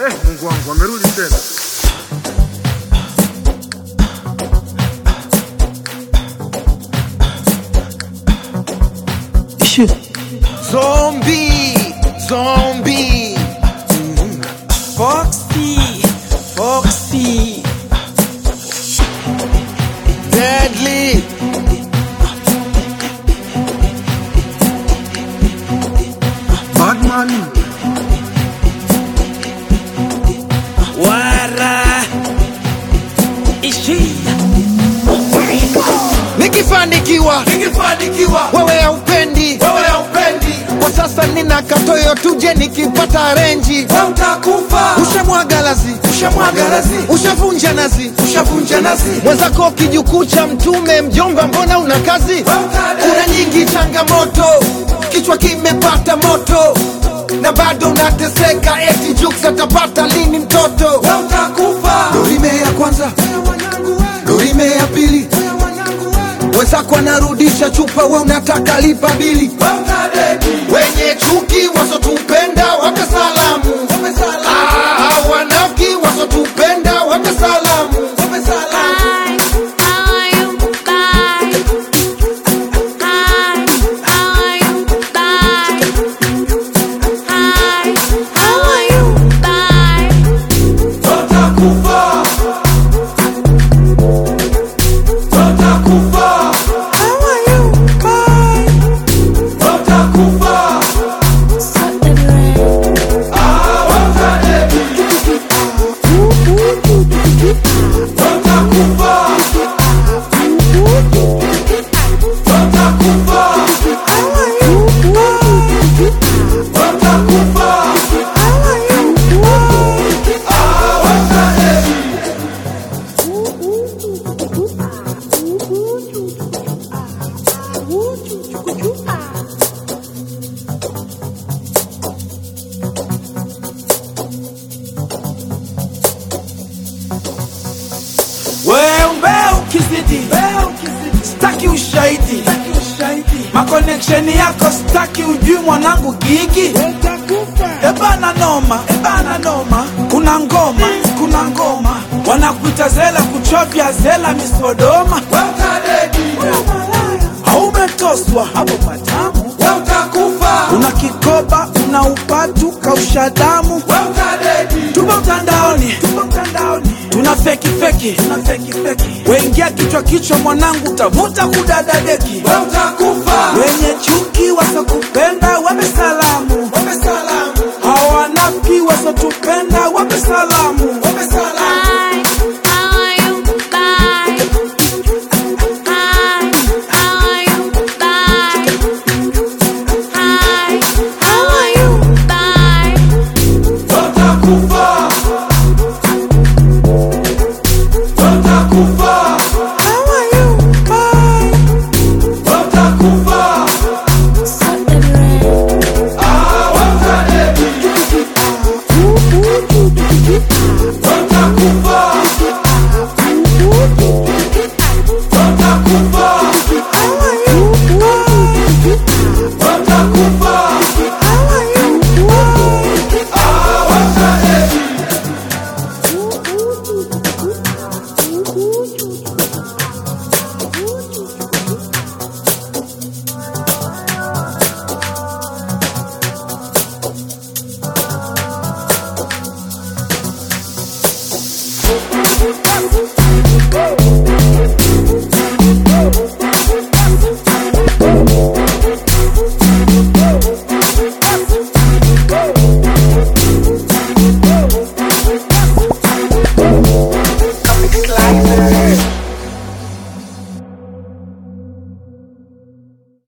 Eh, Mungu wangu amerudi tena. Zombie, zombie. Foxy, Foxy. Deadly. Batman. Wara. Ishi. Nikifanikiwa, Nikifanikiwa wewe haupendi. wewe haupendi, Kwa sasa nina katoyo tuje nikipata renji. wewe utakufa. Ushamwaga lazi, Ushamwaga lazi, ushavunja nazi. ushavunja nazi, mwenzako kijukuu cha mtume mjomba mbona una kazi kuna nyingi changamoto kichwa kimepata moto na bado unateseka eti juks atapata lini mtoto wewe utakufa. dorime ya kwanza dorime ya pili wenzako anarudisha chupa we unataka lipa bili Wewe utadedi, wenye chuki wasotupenda wape salamu Wape salamu. Ah, wanafiki wasotupenda wape salamu wape salamu. Wewe utakufa. Wewe utakufa. Wewe utakufa. Ah, wewe utadedi. Wewe utakufa. Wewe utakufa. Wewe utakufa. Ah, wewe utadedi. Wewe ukizidi staki ushahidi makoneksheni yako staki ujui mwanangu gigi ebana noma ebana noma kuna ngoma kuna ngoma wanakuita zela kuchovya zela misodoma Wewe utadedi. haumetoswa hapo patamu Wewe utakufa. una kikoba una upatu kausha damu Wewe utadedi. tupo mtandaoni tupo mtandaoni tuna feki feki tuna feki feki wengia kichwa kichwa mwanangu utavuta kudadadeki Wewe utakufa. wenye chuki wasokupenda wape salamu Wape salamu. hawanafiki wasotupenda wape salamu Wape salamu. Wewe utakufa. Wewe utakufa. Wewe utakufa. Ah, wewe utadedi. Wewe utakufa. Wewe utakufa. Wewe utakufa. Ah, wewe utadedi. Woo!